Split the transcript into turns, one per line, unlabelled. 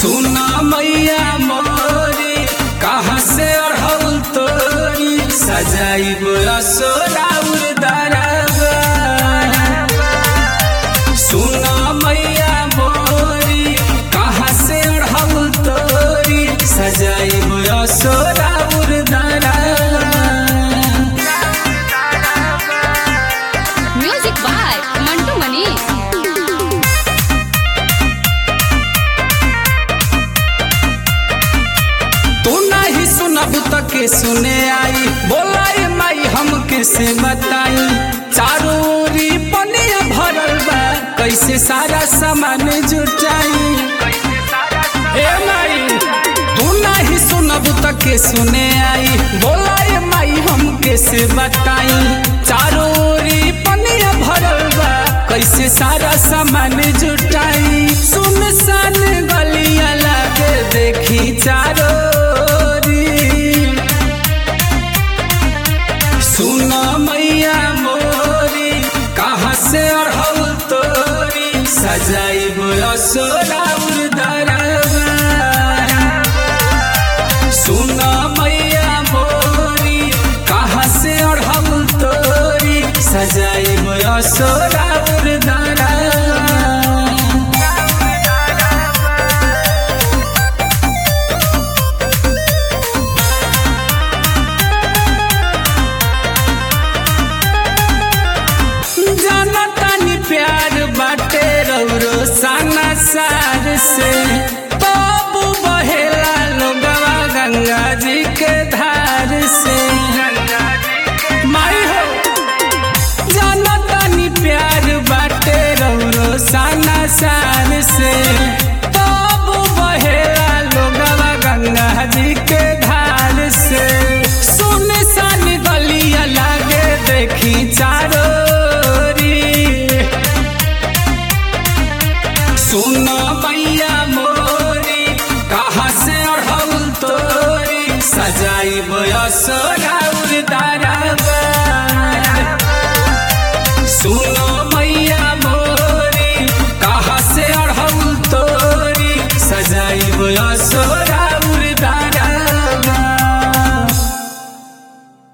सुना मैया मोरी कहाँ से अढ़ल तोरी सजाइब असोराउर दरबा सुना मैया मोरी कहाँ से अढ़ल तोरी सजाइब असोराउर दरबा
म्यूजिक बाय मंटू मनीष
तू नहीं सुनब त के सुने आई बोलाई माई हम कैसे बताई चारों ओरी पनिया भरल बा कैसे सारा सामान जुटाई ए माई तू नहीं सुनब त के सुने आई बोलाई माई हम कैसे बताई चारों ओरी पनिया भरल बा कैसे सारा सामान जुटाई सुनसान गलिया लागे देखी चारों ओरी सुन मैया मोरी कहाँ से अढ़ल तोरी सजाइब असोराउर दरबा सुन मैया मोरी कहाँ से अढ़ल तोरी सजाइब असोराउर दरबा जाना तानी प्यार बाटे रौरो साना सार से बाबू बहेला लोगवा गंगा जी के धार से माई हो जाना तानी प्यार बाटे रौरो साना सार से बाबू बहेला लोगवा गंगा जी के धार से सुने सानी गलिया लागे देखी चारों ओरी। सुन मैया मोरी कहाँ से अढ़ल तोरी सजाई असोरा